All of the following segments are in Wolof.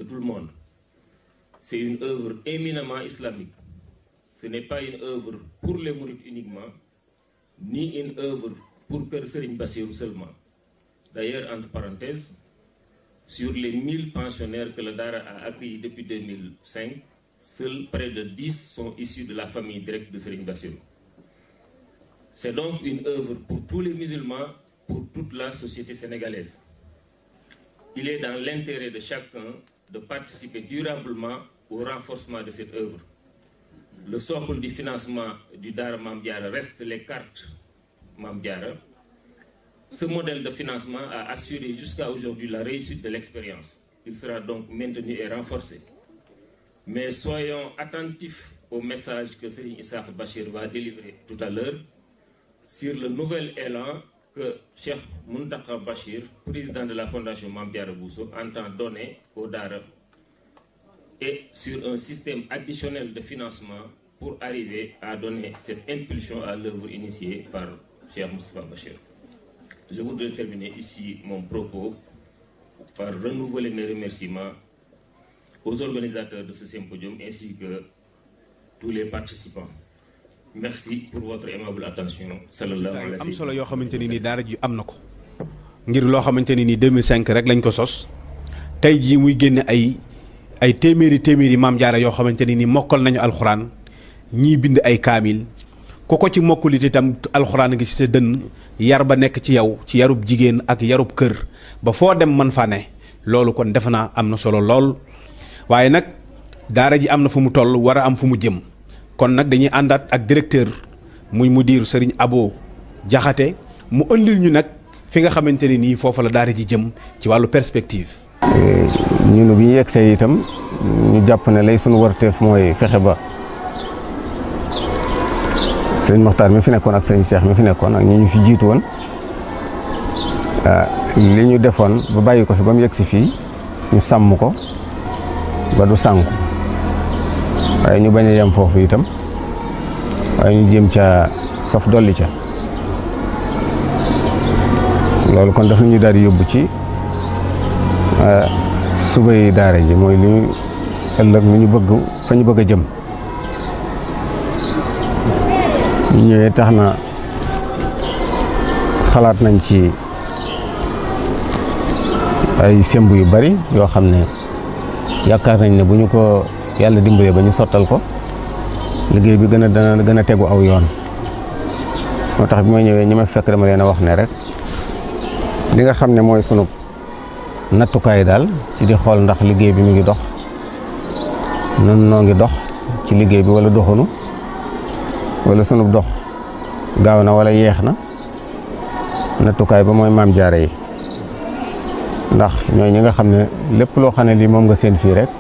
tout le monde. C'est une œuvre éminemment islamique. Ce n'est pas une œuvre pour les mourides uniquement, ni une œuvre pour Père Serigne Bassirou seulement. D'ailleurs, entre parenthèses, sur les 1000 pensionnaires que le Dara a accueillis depuis 2005, seuls près de 10 sont issus de la famille directe de Serigne Bassirou. C'est donc une œuvre pour tous les musulmans, pour toute la société sénégalaise. Il est dans l'intérêt de chacun de participer durablement au renforcement de cette œuvre. Le socle du financement du Dara Mambiara reste les cartes Mambiara. Ce modèle de financement a assuré jusqu'à aujourd'hui la réussite de l'expérience. Il sera donc maintenu et renforcé. Mais soyons attentifs au message que Serigne Issa Bachir va délivrer tout à l'heure sur le nouvel élan que Cheikh Muntaka Bachir, président de la Fondation Mambiara Bousso, entend donner au Dara et sur un système additionnel de financement pour arriver à donner cette impulsion à l'œuvre initiée par Cheikh Moustapha Bachir. Je voudrais terminer ici mon propos par renouveler mes remerciements aux organisateurs de ce symposium ainsi que tous les participants. Merci pour votre aimable attention. sallallahu alayhi wa am solo yoo xamante ni nii daara ji am na ko ngir loo xamante ni nii 2005 rek lañ ko sos tey jii muy génne ay ay téeméeri téeméeri maam jaara yoo xamante ni nii mokkal nañu alxuraan ñii bind ay kaamil ku ko ci mokkulit itam alxuraan ngi ci sa dënn yar ba nekk ci yow ci yarub jigéen ak yarub kër ba foo dem man fa ne loolu kon defe naa am na solo lool waaye nag daara ji am na fu mu toll war a am fu mu jëm kon nag dañuy àndaat ak directeur muy mudir Serigne Abo Jaxate mu ëndil ñu nag fi nga xamante ne nii foofu la daara ji jëm ci wàllu perspective. ñun bi ñu yegsee itam ñu jàpp ne lay sunu warteef mooy fexe ba sëriñ Moxtaar mi fi nekkoon ak sëriñ Cheikh mi fi nekkoon ak ñi ñu fi jiitu woon li ñu defoon ba bàyyi ko fi ba mu yegsi fii ñu sàmm ko ba du sànku waaye ñu bañ a yem foofu itam waaye ñu jéem ca saf dolli ca loolu kon daf ñu daal di yóbbu ci suba yi daara ji mooy li ñu ëllëg lu ñu bëgg fa ñu bëgg a jëm ñu ñëwee tax na xalaat nañ ci ay semb yu bari yoo xam ne yaakaar nañ ne bu ñu ko yàlla dimbalee ba ñu sottal ko liggéey bi gën a dana gën a tegu aw yoon moo tax bi ma ñëwee ñi ma fekk dama leen a wax ne rek li nga xam ne mooy sunu nattukaay daal ci di xool ndax liggéey bi mu ngi dox nun noo ngi dox ci liggéey bi wala doxunu wala sunu dox gaaw na wala yeex na nattukaay ba mooy maam jaare yi ndax ñooy ñi nga xam ne lépp loo xam ne lii moom nga seen fii rek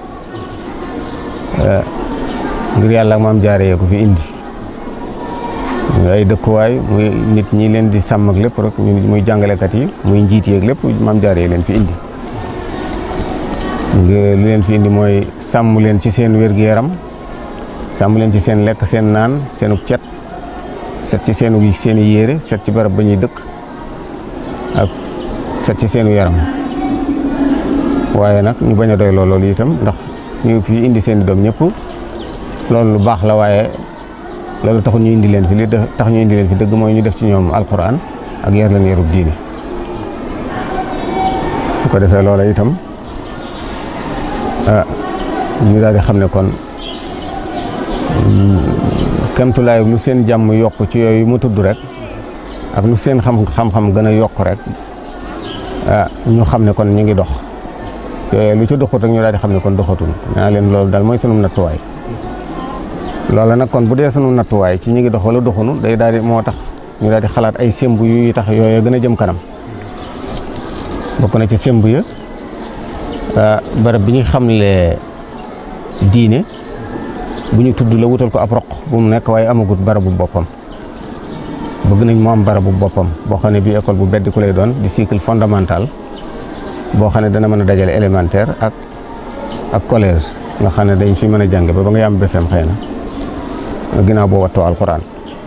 ngir yàlla ak maam jaare yee ko fi indi muy ay dëkkuwaay muy nit ñi leen di sàmm ak lépp rek muy jàngalekat yi muy njiit yeeg lépp maam jaare yi leen fi indi lu leen fi indi mooy sàmm leen ci seen wér-gu-yaram sàmm leen ci seen lekk seen naan seenu cet set ci seenu seeni yére set ci barab ba ñuy dëkk ak set ci seenu yaram waaye nag ñu bañ a doy loolu itam ndax ñu fi indi seen i doom ñëpp loolu lu baax la waaye loolu taxul ñu indi leen fi li tax ñu indi leen fi dëgg mooy ñu def ci ñoom alquran ak yar leen yarub diine bu ko defee loola itam ñu daal di xam ne kon kemtulaay lu seen jàmm yokk ci yooyu mu tudd rek ak lu seen xam xam-xam gën a yokk rek ñu xam ne kon ñu ngi dox yooyu lu ci doxut rek ñu daal di xam ne kon doxatul naa leen loolu daal mooy sunu nattuwaay loola nag kon bu dee sunu nattuwaay ci ñu ngi dox wala doxunu day daal di moo tax ñu daal di xalaat ay semb yu tax yooyu gën a jëm kanam bokk na ci semb ya barab bi ñu xamle diine bu ñu tudd la wutal ko ab roq bu mu nekk waaye amagut barabu boppam bëgg nañ mu am barabu boppam boo xam ne bii école bu bedd ku lay doon di cycle fondamental boo xam ne dana mën a dajale élémentaire ak ak collège nga xam ne dañ fi mën a jàng ba ba nga yam BFEM xëy na ginnaaw boo wattoo alxuraan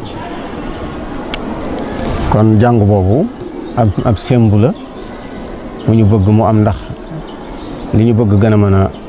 kon jàng boobu ab ab sembu la mu ñu bëgg mu am ndax li ñu bëgg gën a mën a